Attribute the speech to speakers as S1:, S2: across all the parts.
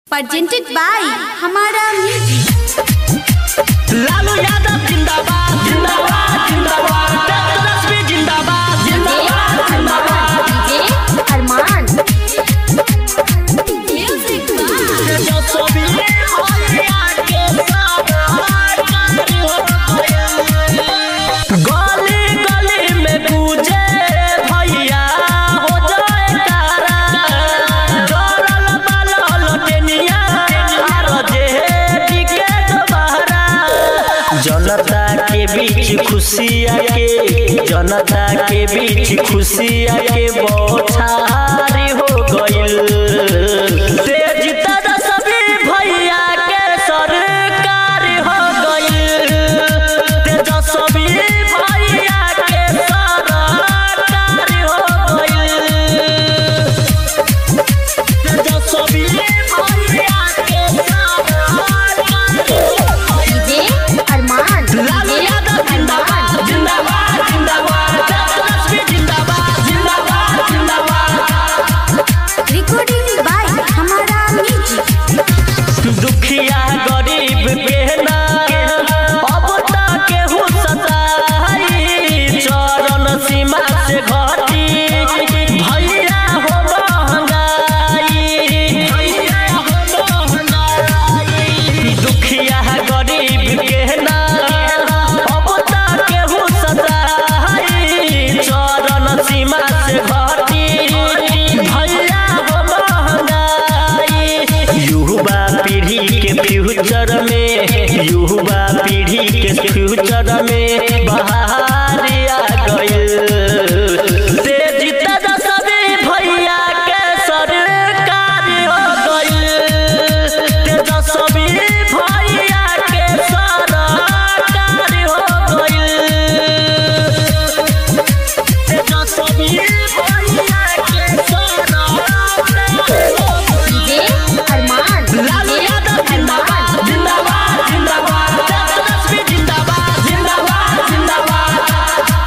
S1: presented by हमारा music
S2: Lalu Yadav जिंदाबाद जिंदाबाद जिंदाबाद तेजस्वी जिंदाबाद जिंदाबाद जिंदाबाद
S1: डीजे अरमान म्यूजिक
S2: जो सोबिले भैया के साथ गली गली में पूजे भैया हो जाए तारा डरल बालल टेनिया आर जे टिके दोबारा जनता के बीच खुशिया के जनता के बीच खुशिया के बौछारी हो गइल तेज सभी भैया के सरकार हो गइल तेजस्वी भैया के सरकार हो गइल तेजस्वी भैया के सरकार
S1: डीजे अरमान
S2: लालू यादव जिंदाबाद जिंदाबाद जिंदाबाद तेजस्वी जिंदाबाद जिंदाबाद जिंदाबाद
S1: रिकॉर्डिंग बाय हमारा म्यूजिक
S2: दुखिया गरीब के ना अब तक केहू सताई चरण सीमा से घटी भैया हो महंगाई भैया हो महंगाई दुखिया गरीब के ना अब तक केहू सताई चरण सीमा से घटी भैया हो महंगाई युवा पीढ़ी के फ्यूचर में युवा पीढ़ी के फ्यूचर में बहारी आ गइल तेज तेजस्वी भैया के सरकार हो गइल तेजस्वी भैया के सरकार हो गइल तेजस्वी भैया के सरकार हो गइल
S1: डीजे अरमान
S2: लालू यादव जिंदाबाद जिंदाबाद जिंदाबाद तेजस्वी जिंदाबाद जिंदाबाद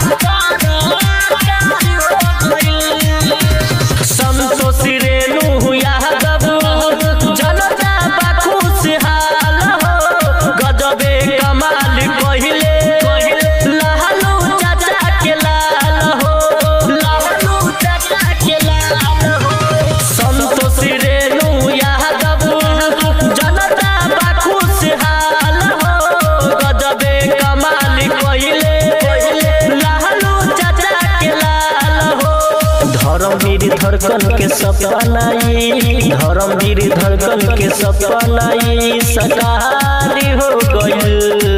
S2: जिंदाबाद संतोष रेणु यादव जनता बा खुशहाल हो गजबे कमाल कहिले लालू चाचा के लाल हो लालू चाचा के लाल हो संतोष रेणु यादव जनता बा खुशहाल हो गजबे कमाल कहिले लालू चाचा के लाल हो धर्मवीर धड़कन के सपनाई धर्मवीर धड़कन के सपनाई सकारी हो गइल